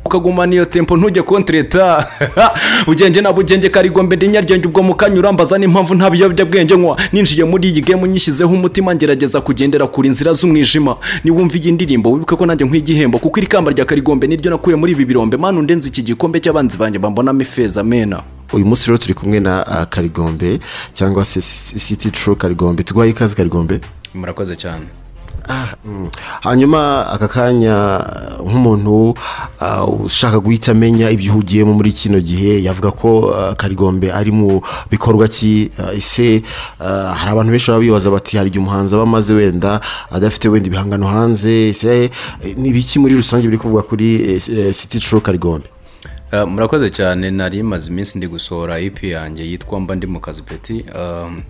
ukagumana iyo tempo ntujye kontreta bugenge na bugenge karigombe ndi nyarugenge ubwo mukanyura mbaza n'impamvu nta biyobyabwenge nywa ninjiye muri iyi gemu nyishyizeho umutima ngerageza kugendera kure inzira z'umwijima niwumva iyi ndirimbo wibuke ko nanjye nk'igihembo kuko iri kamba rya karigombe niryo nakuye muri ibi birombe manu ndenze iki gikombe cy'abanzi banjye bambonamo ifeza mena uyu munsi rero turi kumwe na ah, karigombe cyangwa se siti turu karigombe tuguhaye ikaze karigombe murakoze cyane Mm. hanyuma aka kanya nk'umuntu ah, ushaka guhita amenya ibyihugiyemo muri kino gihe yavuga ko ah, karigombe ari mu bikorwa ki ah, ese ah, hari abantu benshi baba bibaza bati hari igihe umuhanzi aba amaze wenda adafite wenda ibihangano hanze ese eh, ni ibiki muri rusange biri kuvugwa kuri siti turu karigombe Uh, murakoze cyane nari maze iminsi ndi gusohora EP yanjye yitwa mba ndi mu kazi peti um,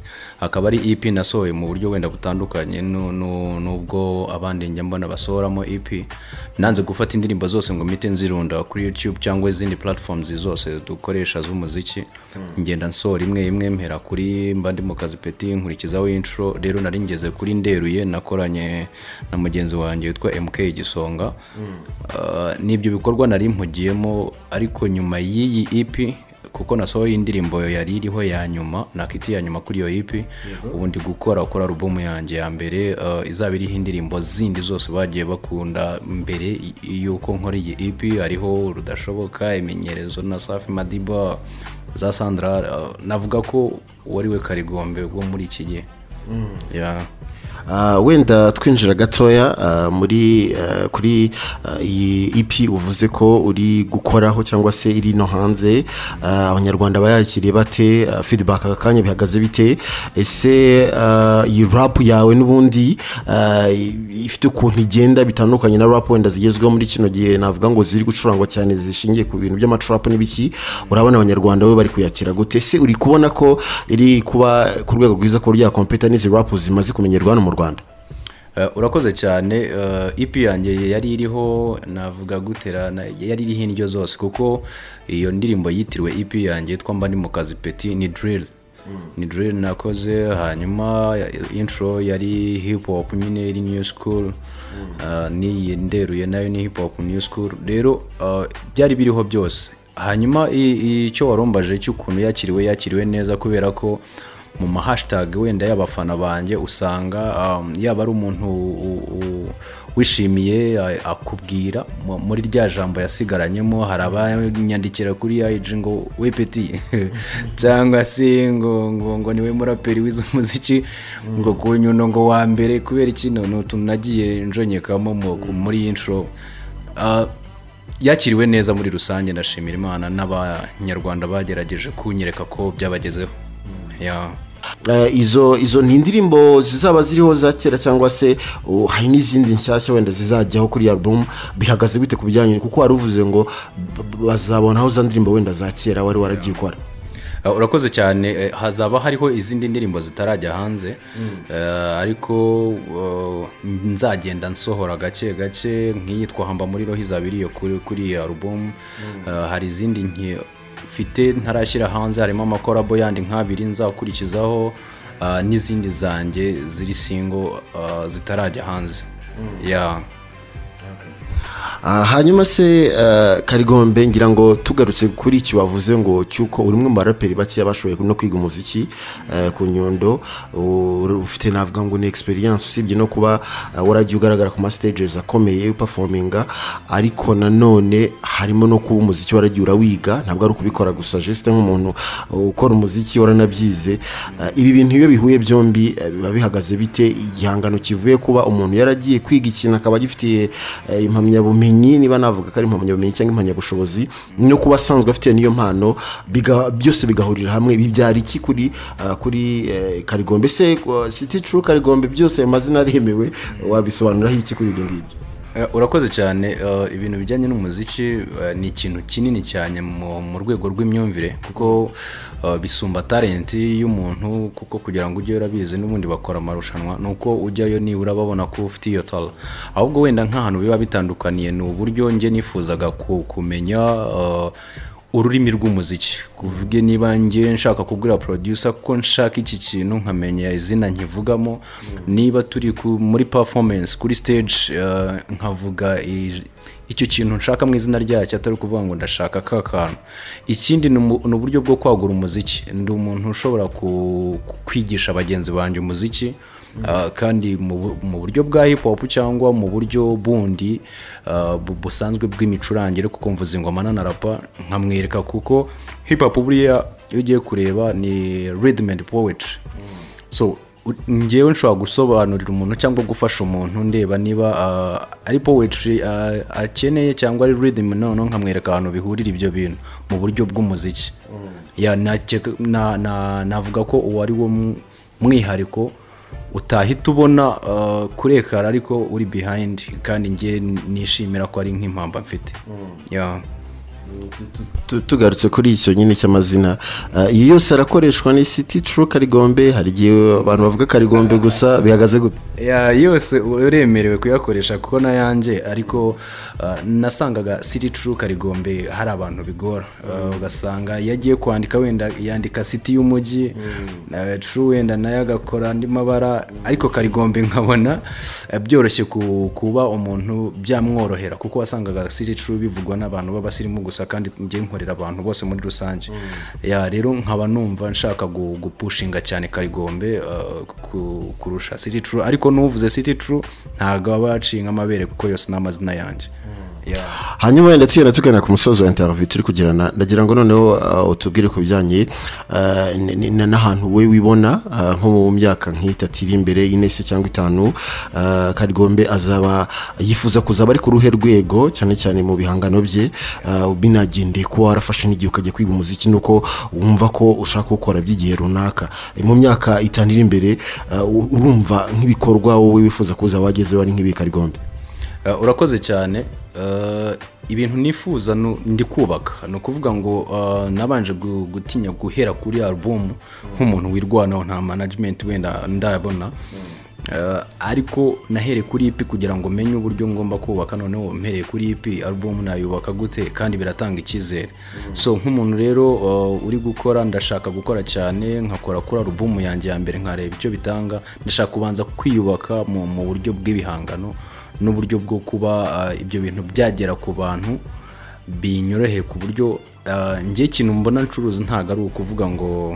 akaba ari EP nasohoye mu buryo wenda butandukanye nu- nu- nubwo abandi njya mbona basohoramo EP nanze gufata indirimbo zose ngo mpite nzirunda kuri YouTube cyangwa izindi platforms zose dukoresha z'umuziki ngenda nsohora imwe imwe mpera kuri mba ndi mu kazi peti nkurikizaho intro rero nari ngeze kuri nderuye nakoranye na mugenzi wanjye witwa MK Gisonga Ah, ni ibyo bikorwa nari mpugiyemo ariko nyuma y'iyi EP kuko nasohoye indirimbo yari iriho ya nyuma nakiti ya nyuma kuri iyo EP ubu ndi gukora kuri alubumu yanjye ya mbere ah, izaba iriho indirimbo zindi zose bagiye bakunda mbere y- y'uko nkora iyi EP hariho rudashoboka imenyerezo na safi madiba za sandra ah, navuga ko wari we karigombe wo muri iki gihe Yeah. Ah, wenda twinjira gatoya ah, muri ah, kuri ah, iyi ipi uvuze ko uri gukoraho cyangwa se iri no hanze Ah, abanyarwanda bayakiriye bate Ah, feedback aka kanya bihagaze bite ese ah, iyi rap yawe n'ubundi ah, ifite ukuntu igenda bitandukanye na rap wenda zigezweho muri kino gihe navuga ngo ziri gucurangwa cyane zishingiye ku bintu by'amacurap n'ibiki urabona abanyarwanda bo bari kuyakira gute ese uri kubona ko iri kuba ku rwego rwiza ko ryakompeta n'izi rap zimaze kumenyerwa hano mu rwanda Eh, urakoze cyane eh, ipi yanjye yari iriho navuga gutera na- yari iriho indyo zose kuko iyo ndirimbo yitiriwe ipi yanjye twamba ndi mu kazi peti ni drill ni drill nakoze hanyuma intro yari hip hop nyine iri new school Eh, n'iyi nderuye nayo ni hip hop new school rero eh, byari biriho byose hanyuma i- i- icyo warumbaje cy'ukuntu yakiriwe yakiriwe neza kubera ko mu mahashitage wenda y'abafana banjye usanga um, yaba ari umuntu u- u- wishimiye a- akubwira mu- muri rya jambo yasigaranyemo hari abanyandikira kuri IG ngo we peti cyangwa se ngo ngo ngo niwe muraperi wize umuziki ngo ku nyuno ngo wa mbere kubera kino ni utuntu nagiye njonyekamo mu- ku- muri intro Ah, yakiriwe neza muri rusange ndashimira imana n'abanyarwanda bagerageje kunyereka ko byabagezeho Yeah. Eh, izo izo ni indirimbo zizaba ziriho za kera cyangwa se uh, hari n'izindi nshyashya wenda zizajyaho kuri iyo album bihagaze bite ku bijyanye kuko wari uvuze ngo b- b- bazabonaho za ndirimbo wenda za kera wari waragiye ukora Uh, urakoze cyane eh, hazaba hariho izindi ndirimbo zitarajya hanze Eh, ariko uh, nzagenda nsohora gake gake nk'iyitwa hamba muri roho izaba iriyo kuri kuri iyi alubumu Eh, hari izindi nke mfite ntarashyira hanze harimo amakorabo yandi nk'abiri nzakurikizaho ah, n'izindi zanjye ziri singo ah, zitarajya hanze Yeah. Ah, hanyuma se eh, karigombe ngira ngo tugarutse kuri iki wavuze ngo cy'uko uri umwe mu baraperi bakeya bashoboye no kwiga umuziki eh, ku nyundo u- ufite navuga ngo ni experience usibye no kuba eh, waragiye ugaragara ku masitages akomeye upafominga ariko nanone harimo no kuba umuziki waragiye urawiga ntabwo ari ukubikora gusa jesite nk'umuntu uh, ukora umuziki waranabyize Eh, ibi bintu iyo bihuye byombi eh, biba bihagaze bite igihangano kivuye kuba umuntu yaragiye kwiga ikintu akaba agifitiye eh, impamyabumenyi niba navuga ko ari impamyabumenyi cyangwa impamyabushobozi no kuba asanzwe afite niyo mpano biga- byose bigahurira hamwe ibi byari iki kuri ah, kuri eh, karigombe se eh, siti turu karigombe byose ayo mazina aremewe wabisobanuraho iki kuri ibyo ngibyo Eh, urakoze cyane eh, ibintu bijyanye n'umuziki eh, ni ikintu kinini cyane mu mu rwego rw'imyumvire kuko eh, bisumba talenti y'umuntu kuko kugira ngo ujye urabizi n'ubundi bakora amarushanwa ni uko ujyayo nibura babona ko ufite iyo tara ahubwo wenda nk'ahantu biba bitandukaniye ni uburyo njye nifuzaga ku- kumenya eh, ururimi rw'umuziki kuvuge niba ngiye nshaka kubwira producer ko nshaka iki kintu nkamenya izina nkivugamo niba turi ku- muri performance kuri stage eh, nkavuga i- icyo kintu nshaka mu izina ryacyo atari ukuvuga ngo ndashaka ka kantu ikindi ni umu- ni uburyo bwo kwagura umuziki ndi umuntu ushobora ku- ku- kwigisha bagenzi banjye umuziki Ah, kandi mu bu- mu buryo bwa hip hop cyangwa mu buryo bundi ah, bu- busanzwe bw'imicurangire kuko mvuza ingoma nanarapa nkamwereka kuko hip hop buriya iyo ugiye kureba ni rhythm and poetry so u- ngewe nshobora gusobanurira umuntu cyangwa gufasha umuntu ndeba niba ah, ari poetry ah, akeneye cyangwa ari rhythm noneho nkamwereka ahantu bihurira ibyo bintu mu buryo bw'umuziki Ya, nakeka- na- na- navuga ko uwo ari wo mu- mwihariko utahita ubona uh, kuri ekara ariko uri behind kandi njye nishimira ko ari nk'impamba mfite Yeah. Tu- tugarutse kuri icyo nyine cy'amazina Eh, iyi yose arakoreshwa n'isiti turu karigombe hari igihe abantu bavuga karigombe gusa bihagaze gute Ya, yose uremerewe kuyakoresha kuko n'ayanjye ariko uh, nasangaga city true karigombe hari abantu bigora Uh, ugasanga iyo agiye kwandika wenda yandika city y'umujyi na true wenda nayo agakora andi mabara ariko karigombe nkabona uh, byoroshye ku- kuba umuntu byamworohera kuko wasangaga city true bivugwa n'abantu b'abasirimu gusa kandi njye nkorera abantu bose muri rusange ya rero nkaba numva nshaka gu- gupushinga cyane karigombe uh, ku- kurusha city true ariko n'uvuze city true ntabwo aba yaciye nk'amabere kuko yose ni amazina yanjye Yeah. hanyuma wenda tugenda tugana ku musozo wa interineti turi kugirana ndagira ngo noneho ah, utubwire ku bijyanye ah, n- n- n'ahantu we wibona ah, nko mu myaka nk'itatu iri imbere ine se cyangwa itanu ah, karigombe azaba yifuza kuzaba ari ku ruhe rwego cyane cyane mu bihangano bye ah, binagendeye kuba warafashe n'igihe ukajya kwiga umuziki nuko wumva ko ushaka gukora by'igihe runaka Eh, mu myaka itanu iri imbere ah, u- urumva nk'ibikorwa wowe wifuza kuza wagezeho ari nk'ibi karigombe Uh, urakoze cyane Uh, ibintu nifuza nu- ndi kubaka ni ukuvuga ngo uh, nabanje gu- gutinya guhera kuri albumu nk'umuntu wirwanaho nta management wenda ndayabona Uh, ariko nahereye kuri ipi kugira ngo menye uburyo ngomba kubaka noneho mpereye kuri ipi albumu nayubaka gute kandi biratanga icyizere so nk'umuntu rero uh, uri gukora ndashaka gukora cyane nkakora kuri albumu yanjye ya mbere nkareba icyo bitanga ndashaka kubanza kwiyubaka mu, mu buryo bw'ibihangano n'uburyo bwo kuba ah, ibyo bintu byagera ku bantu binyoroheye ku buryo ah, njye ikintu mbona ncuruza ntabwo ari ukuvuga ngo ngo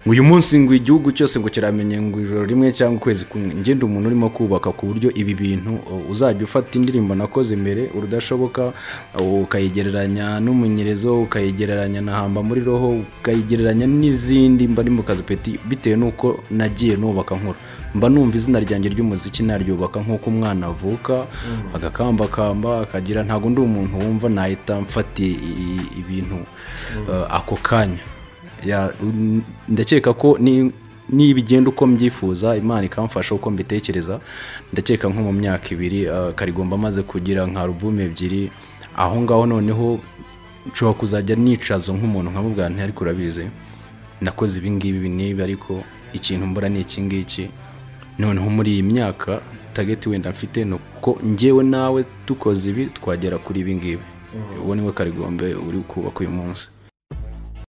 uyu munsi ngo igihugu cyose ngo kiramenye ngo ijoro rimwe cyangwa ukwezi kumwe njye ndi umuntu urimo kubaka ku buryo ibi bintu uh, uzajya ufata indirimbo nakoze mbere urudashoboka uh, ukayigereranya n'umunyerezo ukayigereranya na hamba muri roho ukayigereranya n'izindi mba ari mu kazi peti bitewe n'uko nagiye nubaka nkora mba numva izina ryanjye ry'umuziki naryubaka nk'uko umwana avuka agakambakamba akagira ntabwo ndi umuntu wumva nahita mfatiye i- i- ibintu uh, ako kanya ya un- ndakeka ko ni- niba igenda uko mbyifuza imana ikamfasha uko mbitekereza ndakeka nko mu myaka ibiri ah, karigomba amaze kugira nka alubumu ebyiri aho ngaho noneho nshobora kuzajya nicaza nk'umuntu nkamubwira nti ariko urabizi nakoze ibi ngibi ibi n'ibi ariko ikintu mbura ni iki ngiki noneho muri iyi myaka tageti wenda mfite ni uko njyewe nawe dukoze ibi twagera kuri ibi ngibi uwo niwe karigombe uri kubaka uyu munsi